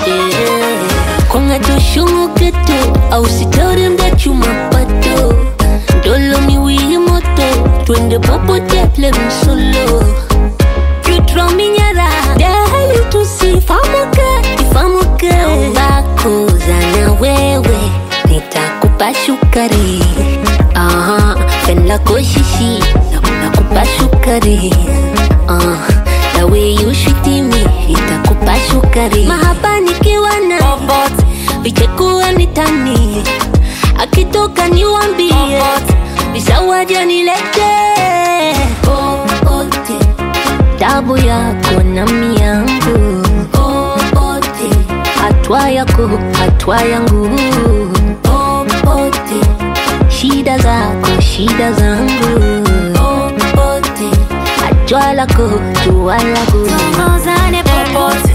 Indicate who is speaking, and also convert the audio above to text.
Speaker 1: yeah. Kwangato shungu keto au sitori mdachu mapato ndolo miwili moto twende popote msolo jutro minyara dahali tusifamuke ifamuke bakoza na wewe nitakupa shukari Aha, pen lako shishi na- nakupa shukari Ah, the way you treat me nitakupa shukari mahaba nikiwa na
Speaker 2: Popote,
Speaker 1: vichekuwa nitani akitoka niwambie visawaja nilete popote tabu yako na miangu popote hatwa yako hatwa yangu popote shida zako shida zangu popote jua lako jua langu
Speaker 2: tongozane popote